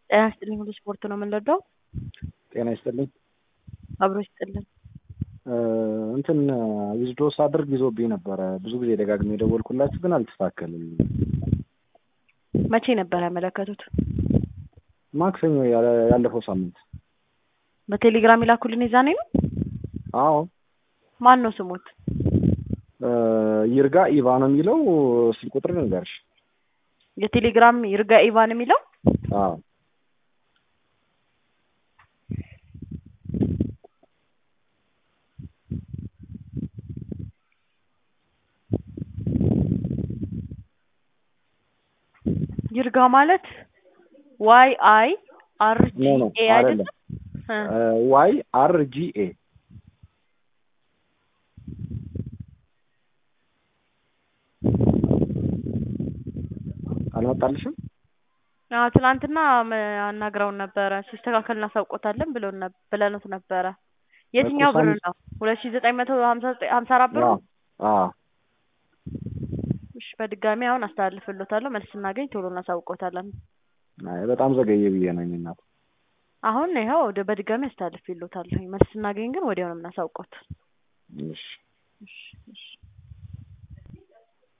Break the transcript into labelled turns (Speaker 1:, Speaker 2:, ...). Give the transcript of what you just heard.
Speaker 1: ጤና ይስጥልኝ ሁሉ ስፖርት ነው የምንረዳው።
Speaker 2: ጤና ይስጥልኝ።
Speaker 1: አብሮ ይስጥልን።
Speaker 2: እንትን ዊዝድሮ ሳደርግ ይዞብኝ ነበረ። ብዙ ጊዜ ደጋግሜ የደወልኩላችሁ ግን አልተስተካከልም።
Speaker 1: መቼ ነበር ያመለከቱት?
Speaker 2: ማክሰኞ ያለ- ያለፈው ሳምንት።
Speaker 1: በቴሌግራም ይላኩልን የዛኔ ነው።
Speaker 2: አዎ
Speaker 1: ማን ነው ስሙት?
Speaker 2: ይርጋ ኢቫ ነው የሚለው። ስልክ ቁጥር ንገርሽ።
Speaker 1: የቴሌግራም ይርጋ ኢቫን የሚለው
Speaker 2: አዎ
Speaker 1: ይርጋ ማለት ዋይ አይ አር ጂ
Speaker 2: ኖ ኖ
Speaker 1: ኤ
Speaker 2: አይደለም።
Speaker 1: አይደለም።
Speaker 2: ዋይ አር ጂ ኤ አልመጣልሽም?
Speaker 1: አዎ ትናንትና መ- አናግረውን ነበረ ሲስተካከል እናሳውቆታለን ብሎን ነብ- ብለኑት ነበረ። የትኛው ብር
Speaker 2: ሳምንት-
Speaker 1: ነው? ሁለት ሺ ዘጠኝ መቶ ሀምሳ ዘጠኝ ሀምሳ አራት ብር
Speaker 2: አዎ
Speaker 1: ነው?
Speaker 2: አዎ
Speaker 1: እሺ በድጋሚ አሁን አስተላልፍሎታለሁ። መልስ ስናገኝ ቶሎ እናሳውቆታለን።
Speaker 2: አይ በጣም ዘገየ ብዬ ነው እናት።
Speaker 1: አሁን ይኸው ወደ በድጋሚ አስተላልፍሎታለሁ። መልስ ስናገኝ ግን ወዲያው ነው የምናሳውቆት።
Speaker 2: እሺ
Speaker 1: እሺ እሺ